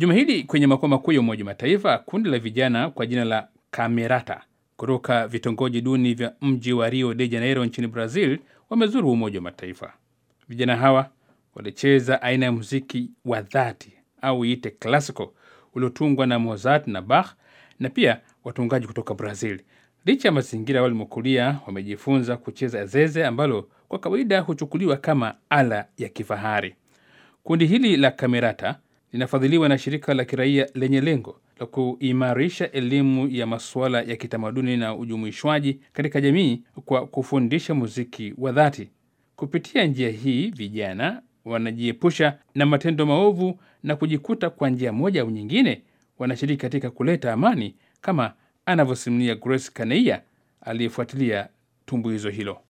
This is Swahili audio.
Juma hili kwenye makao makuu ya Umoja wa Mataifa, kundi la vijana kwa jina la Camerata kutoka vitongoji duni vya mji wa Rio de Janeiro nchini Brazil wamezuru Umoja wa Mataifa. Vijana hawa walicheza aina ya muziki wa dhati au iite classical uliotungwa na Mozart na Bach na pia watungaji kutoka Brazil. Licha ya mazingira walimokulia, wamejifunza kucheza zeze ambalo kwa kawaida huchukuliwa kama ala ya kifahari. Kundi hili la Camerata linafadhiliwa na shirika la kiraia lenye lengo la kuimarisha elimu ya masuala ya kitamaduni na ujumuishwaji katika jamii kwa kufundisha muziki wa dhati. Kupitia njia hii, vijana wanajiepusha na matendo maovu na kujikuta kwa njia moja au nyingine wanashiriki katika kuleta amani, kama anavyosimulia Grace Kaneia aliyefuatilia tumbuizo hilo.